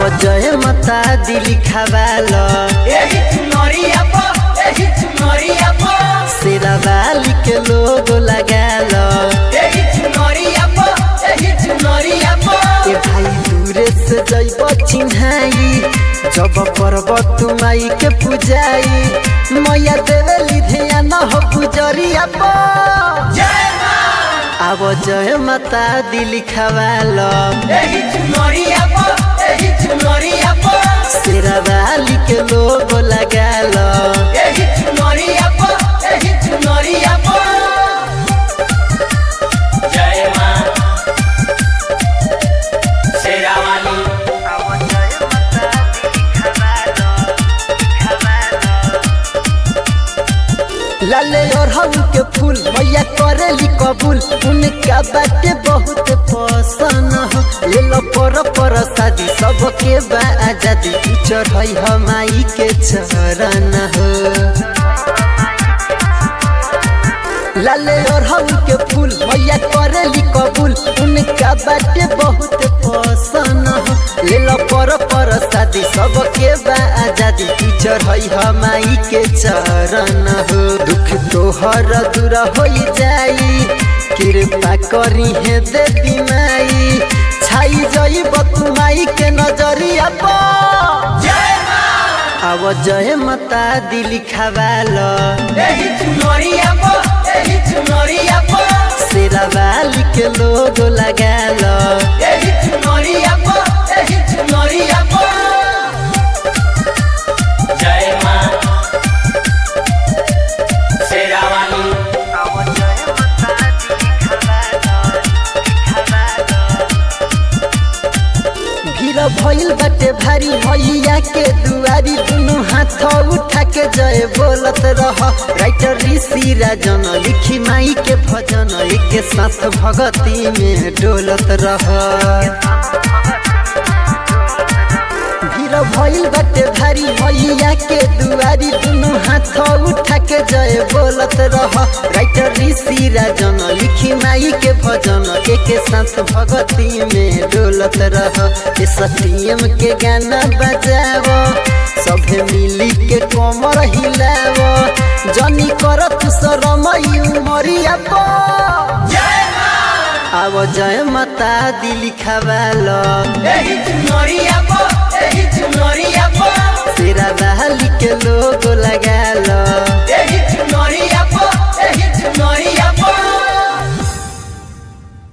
आव जय माता दिली खवाल एही चुनरिया पर एही चुनरिया पर शेरा वाली के लोगो लगाल एही चुनरिया पर एही चुनरिया पर ए भाई दूरे से जैब चिन्हाई जब पर्वत माई के पूजाई मैया देवली ध्यान हो पुजरिया पर जय मां आव जय माता दिली खवाल एही चुनरिया पर एही चुनरिया पर शेरा वाली के लोगो लगाल एही चुनरिया पर एही चुनरिया पर जय मां शेरावाली लाले और हम के फूल मैया करेली कबूल उनका बाटे बहुत पसंद हो ले लो पर पर शादी सबके बा आजादी तू चढ़ई हमाई के चरण हो लाले और हम के फूल मैया करेली कबूल उनका बाटे बहुत पसंद हो ले लो पर पर शादी सबके बा आजादी तू चढ़ई हमाई के चरण हो दुख तोहर दूर हो जाई कृपा करी है देवी माई छाई जई बतुमाई के नजरिया पर जय मां आव जय माता दिली खवाल एही चुनरिया पर एही चुनरिया पर शेरा वाली के लोगो लगाल एही चुनरिया पर एही चुनरिया पर जय मां शेरावाली भीड़ भइल बाटे भारी भैया के दुआरी दुनु हाथ उठा के जय बोलत रह राइटर ऋषि राजन लिखी माई के भजन एक साथ भगती में डोलत रह भीड़ भइल बाटे भारी भैया के दुआरी दुनु हाथ उठा के जय बोलत रह राइटर ऋषि राजन लिखी माई के भजन एक साथ भगती में डोलत रह ए सत्यम के गाना बजाव सभे मिली के कमर हिलाव जनी करत शरम उमरिया पर जय मां आव जय माता दिली खवाल एही चुनरिया